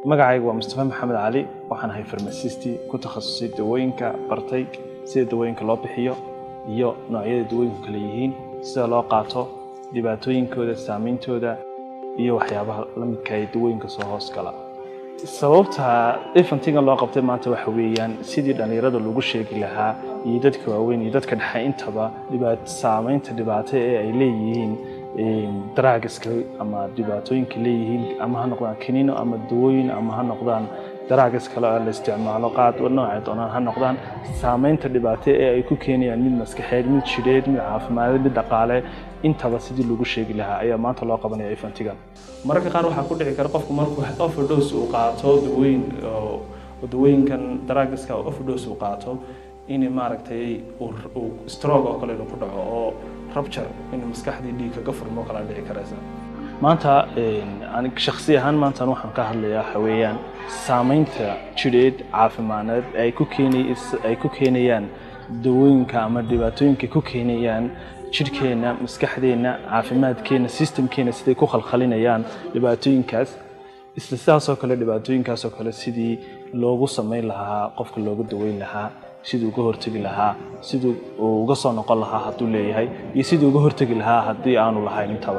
magacayga waa mustafa maxamed cali waxaan ahay farmasisti ku takhasusay dawooyinka bartay sida dawooyinka loo bixiyo iyo noocyada dawooyinku kale yihiin sida loo qaato dhibaatooyinkooda saameyntooda iyo waxyaabaha la midka ee dawooyinka soo hoos gala sababta efantigan loo qabtay maanta waxa weeyaan sidii dhallinyarada lagu sheegi lahaa iyo dadka waaweyn iyo dadka dhexe intaba saameynta dhibaato ee ay leeyihiin daraagiska ama dhibaatooyinka leeyihiin ama ha noqdaan kaniino ama dawooyin ama ha noqdaan daraagis kale oo la isticmaalo qaad noocay doonaan ha noqdaan saameynta dhibaato ee ay ku keenayaan mid maskaxeed mid jidheed mid caafimaaded mid dhaqaale intaba sidii lagu sheegi lahaa ayaa maanta loo qabanaya efantigan mararka qaar waxaa ku dhici kara qofku markuu overdose uu qaato dawooyin dawooyinkan daraagiska overdose uu qaato in maaragtay uu stroke oo kale inuu ku dhaco oo rupture in maskaxdii dhiig kaga furmo kala dhici karaysa maanta shaksi ahaan maantan waxaan ka hadlayaa waxa weeyaan saameynta jidheed caafimaadneed ay ku keenay ay ku keenayaan dawooyinka ama dhibaatooyinka ku keenayaan jidhkeenna maskaxdeenna caafimaadkeenna systemkeenna siday ku khalkhalinayaan dhibaatooyinkaas isla sidaasoo kale dhibaatooyinkaasoo kale sidii loogu samayn lahaa qofka looga daweyn lahaa siduu uga hortegi lahaa siduu uu uga soo noqon lahaa hadduu leeyahay iyo siduu uga hortegi lahaa haddii aanu lahayn intaba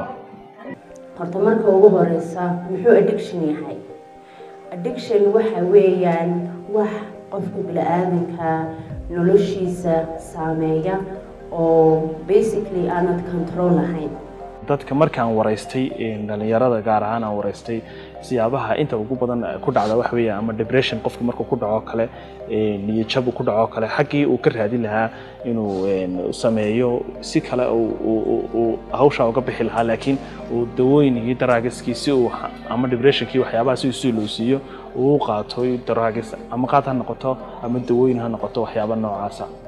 horta marka ugu horeysa muxuu addiction yahay addiction waxa weeyaan wax qofka bini-aadanka noloshiisa saameeya oo basically aanad control lahayn dadka markaan waraystay dhalinyarada gaar ahaan aan waraystay siyaabaha inta ugu badan ku dhacda wax weeyaan ama depression qofka markuu ku dhaco kale niyadjab ku dhaco kale xaggii uu ka raadin lahaa inuu sameeyo si kale uu hawshaa uga bixi lahaa laakiin uu dawooyin iyo daraagiskii si uu ama depressionkii waxyaabaha si si loo siiyo uu qaato daraagis ama qaad ha noqoto ama dawooyin ha noqoto waxyaaba noocaasa